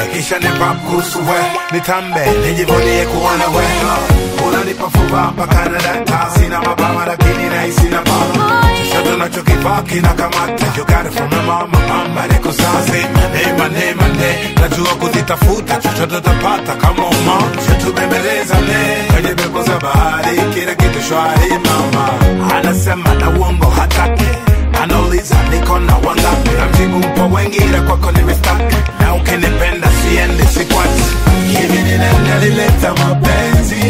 kisha nipa kuhusu we nitambe nijivunie kuwa na we unanipa furaha mpaka na data sina mabawa lakini nahisi na bala chochote unachokivaa kinakamata you got it from my mama mama niko sasa mane mane mane najua kuzitafuta chochote utapata kama uma tubembelezane kwenye pepo za bahari kila kitu shwari mama anasema na uongo hataki anauliza niko na wangapi namjibu mpo wengi ila kwako nimestaki na ukinipenda siendi sikwachi hivi ni nani alileta mapenzi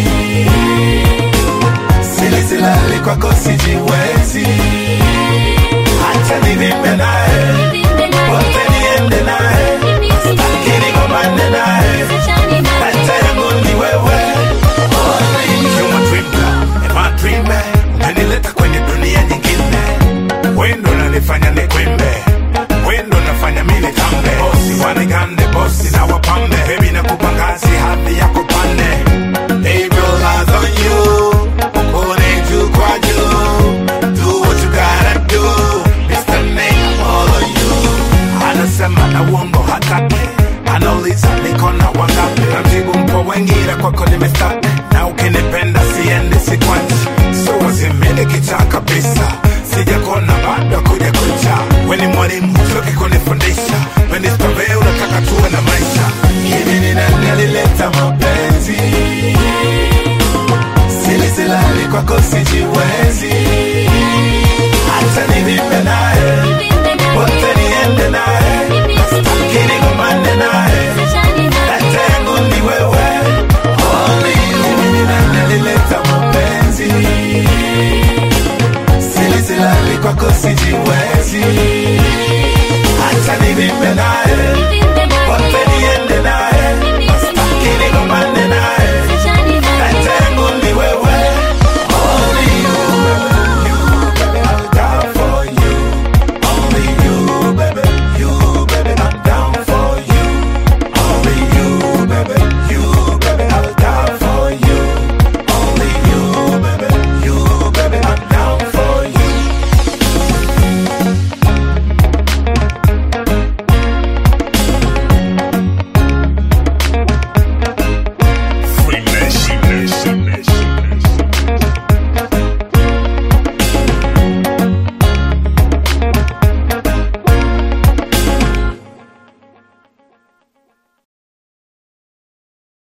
silisilali kwako sijiwezi hacha nivimbe naye wote niende naye staki nigombane naye hacha yangu ni wewe Human dream girl, am I dreaming? Umenileta kwenye dunia nyingine wendo nanifanya nikwimbe wendo nafanya mimi tambe bosi wanigande bosi na wapambe bebi na kupangazi hadhi ya kupande They roll eyes on you Kone juu kwa juu Do what you gotta do Mr. Name all of you Anasema na uongo hataki Anauliza niko na wangapi Namjibu mpo wengi ila kwako nimestaki Na ukinipenda siendi sikwachi So wazimini kichaa kabisa sijakona bado kuja kucha weni mwalimu choki kunifundisha weni stove unataka tuwe na maisha hivi ni nani alileta mapenzi silisilali kwako sijiwezi hata nivimbe naye wote niende naye